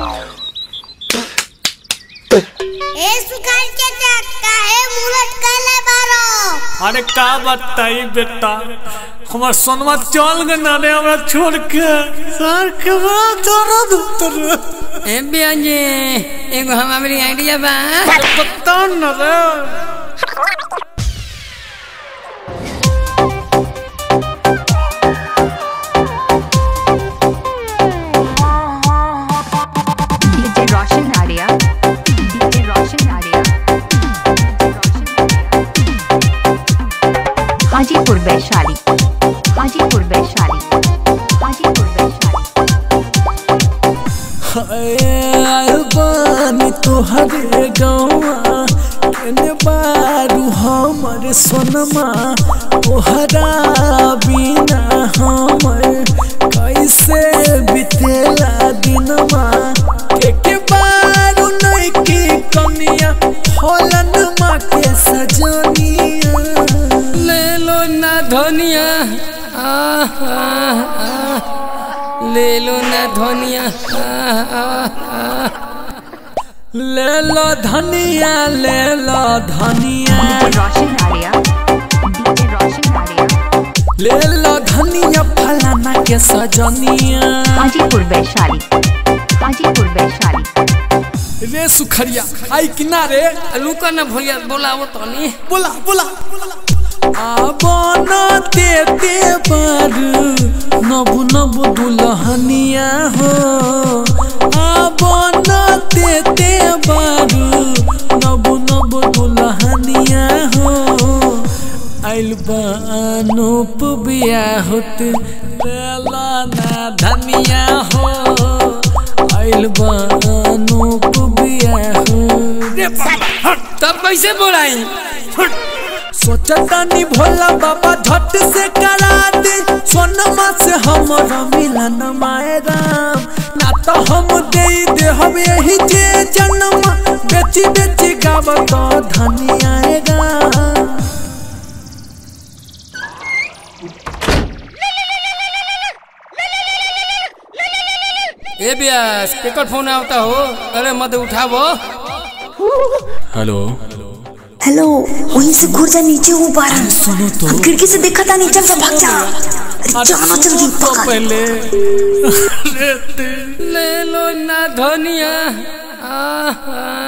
ए सुखान के देख काहे मुलट काले बारो अरे का बताई बेटा हमार सोनमा चल गए ना रे हमरा छोड़ के सर के बड़ा दर्द उतर ए बियाजे एगो हम हमारी आइडिया बा बता न रे DJ Roshan Arya. DJ Roshan Arya. Hajipur Vaishali Hajipur Vaishali Hajipur Vaishali बानी तोहरे गौआ केने बारू हमर सोनमा तोहरा बिना हमर कैसे बितेला दिनमा के के बारू नहीं की कमिया होलन माँ के सजनिया ले लो ना धनिया आह, आह, आह। ले लो ना धनिया आह, आह, आह। ले लो धनिया ले लो धनिया DJ Roshan Arya. DJ Roshan Arya. ले लो धनिया फलाना के सजनिया हाजीपुर वैशाली हाजीपुर वैशाली रे सुखरिया आई किनारे लुका ना भैया बोलावो तनी बोला बोला आबन देते बार नबु नबु दुल्हनिया हो आबन देते बार नबु नबु दुल्हनिया हो आइल बानूप बिया होत लेला ना धनिया हो आइल बानूप बिया हो रे बाबा तब कैसे बोलाई सोचतानी भोला बाबा झट से करा दे सोनमा से हमर मिलन माए राम ना तो हम दे दे हम यही जे जन्म बेची बेची गावत धनी आएगा ए बियास केकर फोन आवता हो अरे मत उठावो हेलो हेलो वहीं से घुर जा नीचे हूँ बारह सुनो तो हम खिड़की से देखा था नीचे से भाग जा अरे जाना जल्दी तो पकड़ पहले अरे ते- ले लो ना धनिया आह, आह।